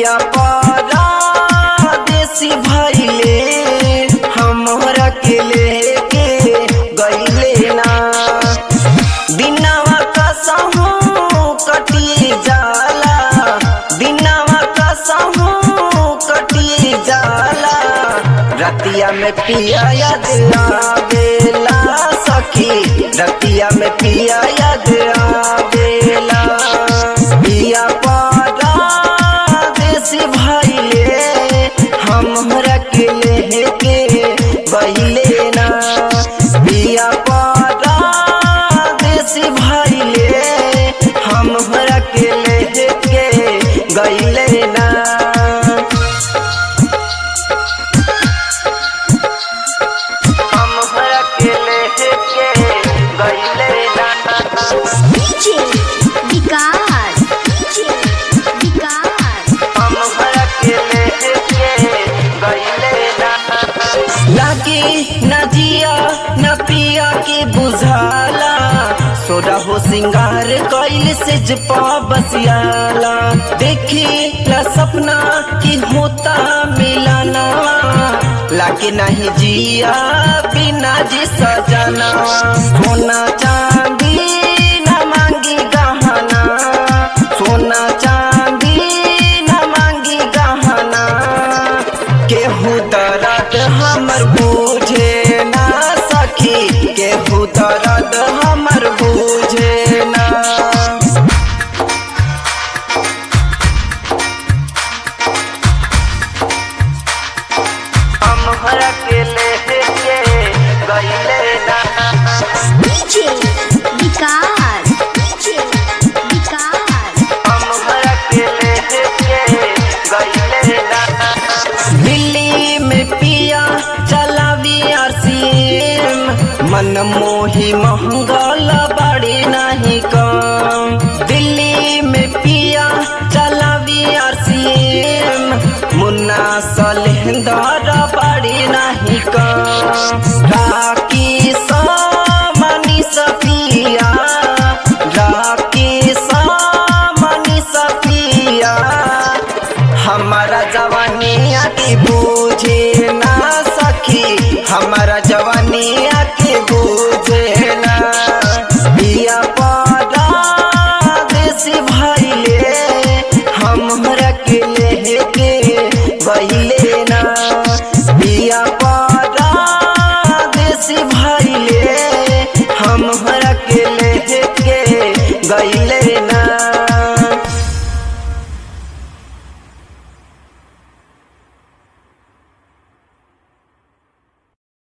पिया परदेसी भइले हमरा के लेके गइले ना दिनवा कसहू कटी जाला दिनवा कसहू कटी जाला रतिया में पिया याद आवेला सखी रतिया में पिया याद आवेला पिया परदेसी भइले हमरा के लेके गइले ना पिया परदेसी भइले हमरा के लेके गइले ना हमरा के लेके गइले ना डीजे विकास डीजे विकास हमरा के लेके गइले ना लागी न जिया न पिया के बुझाला सोडा हो सिंगार कइल से जपा बसियाला देखी ला सपना की होता मिलाना लागे नहीं जिया बिना जी सजना सोना चांदी न मांगी गहना सोना चांदी न मांगी गहना केहू दर्द हमर बूझे ना सखी केहू दर्द हमर बूझे ना हमरा के लेके गइले ना डीजे विकास डीजे विकास हमरा के लेके गइले ना दिल्ली में पिया चलावी आरसीएम मन मोही महंगल बड़ी नहीं कम दिल्ली में पिया चलावी आरसीएम मुन्ना सलेंदर बड़ी नहीं कम राकी मनी सफिया राकी मनी सफिया हमारा जवानिया की बूझे ना सखी हमारा जवानिया की बूझे ना पिया परदेसी भइले हमरा के लेके गइले ना पिया परदेसी भइले हमरा के लेके गइले